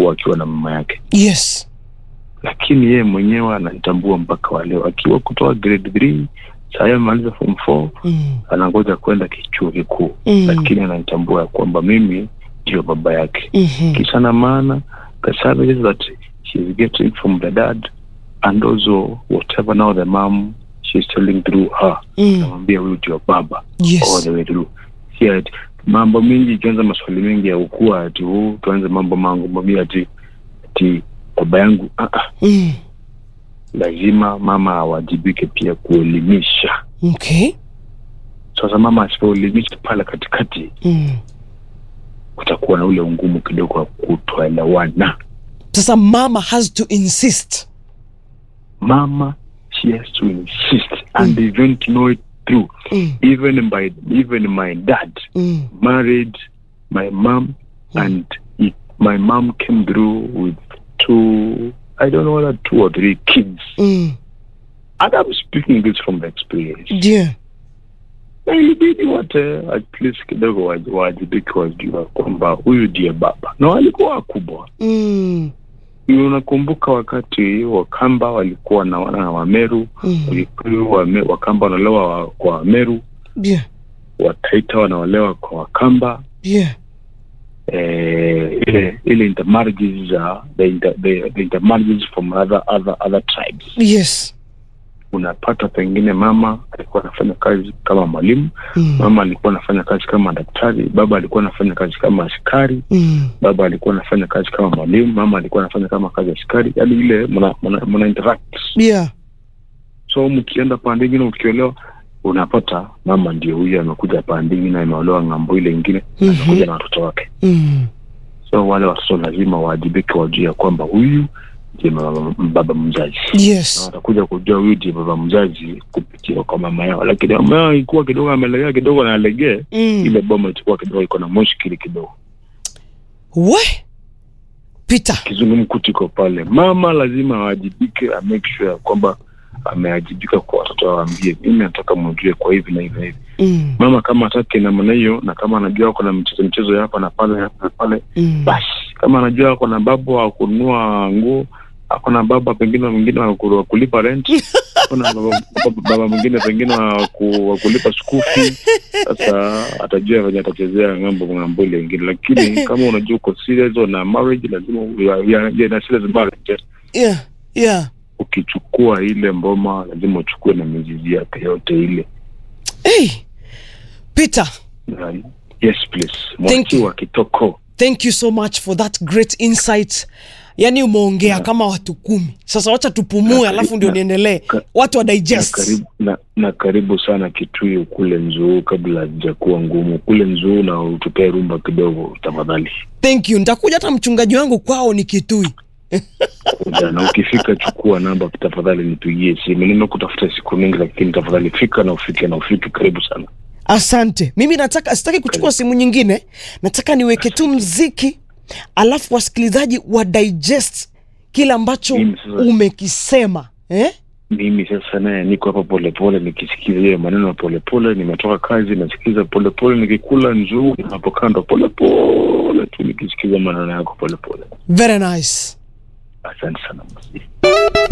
alikuwa akiwa na mama yake yes lakini yeye mwenyewe ananitambua mpaka wa leo akiwa kutoka grade 3 saa hii amemaliza form 4 mm. anangoja kwenda kichuo kikuu Mm. lakini ananitambua ya kwamba mimi ndio baba yake Mhm. kisa na maana the services that she's getting from the dad and also whatever now the mom she's telling through her Mm. namwambia huyu ndio baba all yes the way through si ati mambo mingi ikianza maswali mengi ya ukua ati huu tuanze mambo mangu mamia ati ati baba yangu ah, ah, mm. lazima mama awajibike pia kuelimisha okay sasa mama asipoelimisha pale katikati mm. kutakuwa na ule ungumu kidogo wa kutoelewana sasa mama has to insist mama she has to insist and even to know it through mm. even my even my dad Mm. married my mom and it, my mom came through with two i don't know whether two or three kids Mm. and i'm speaking this from the experience ndio na ilibidi wote at least kidogo waji- waajibike wajua kwamba huyu ndiye baba na walikuwa wakubwa mm. unakumbuka wakati wakamba walikuwa na wana na wameru Mm. Wakikuyu, wame, wakamba wanaolewa wa- kwa wameru ndio wataita wanaolewa kwa wakamba ndio eh, ile ile intermarriages za the, inter, the, the intermarriages from other, other, other tribes yes unapata pengine mama alikuwa anafanya kazi kama mwalimu mm. mama alikuwa anafanya kazi kama daktari baba alikuwa anafanya kazi kama askari Mm. baba alikuwa anafanya kazi kama mwalimu mama alikuwa anafanya kama kazi ya askari yaani ile mna, mna, mna interact yeah so mkienda pande ingine ukiolewa unapata mama ndio huyu amekuja pande ingine ameolewa ng'ambo ile ingine Mhm. amekuja na watoto wake mm. so wale watoto lazima waajibike wajue ya kwamba huyu ndiye mama- baba mzazi na yes watakuja kujua huyu ndiye baba mzazi kupitia kwa mama yao lakini mama yao ikuwa kidogo amelegea kidogo na alegee mm. ile boma itakuwa kidogo iko na mushkili kidogo we peter kizungumkuti iko pale mama lazima awajibike amake sure ya kwamba ameajibika kwa watoto awambie mimi nataka mjue kwa hivi na hivi na hivi mm. mama kama hataki namna hiyo na kama anajua ako na mchezo mchezo ya hapa na pale hapa na pale Mm. basi kama anajua ako na babu wa kununua nguo ako na baba pengine mwingine wa ku- wa kulipa rent ako na baba, baba- baba mwingine pengine wa ku- wa kulipa school fee sasa atajua venye atachezea ng'ambo ng'ambo ile ingine lakini kama unajua uko serious na marriage lazima u- ya- ya- ya- na serious marriage yeah yeah ukichukua ile mboma lazima uchukue na mizizi yake yote ile hey peter Na- yes please Thank you. mwakiwa kitoko thank you so much for that great insight yaani umeongea kama watu kumi sasa wacha tupumue Na- alafu ndio na- niendelee ka- watu wa na digest karibu, na, na karibu sana Kitui kule Nzuu, kabla hajakuwa ngumu kule Nzuu, na utupee rumba kidogo tafadhali. thank you nitakuja hata mchungaji wangu kwao ni kitui Kuja na ukifika, chukua namba tafadhali, nipigie simu. Nimekutafuta siku mingi, lakini tafadhali fika na ufike na ufike. Karibu sana. asante mimi nataka sitaki kuchukua simu nyingine nataka niweke tu mziki alafu wasikilizaji wa digest kile ambacho Mimi sasa- umekisema eh? Mimi sasa naye niko hapa polepole nikisikiza hiyo maneno ya polepole. Nimetoka kazi, nasikiza polepole, nikikula Nzuu hapo kando, polepole tu nikisikiza maneno yako polepole. very nice Asante sana.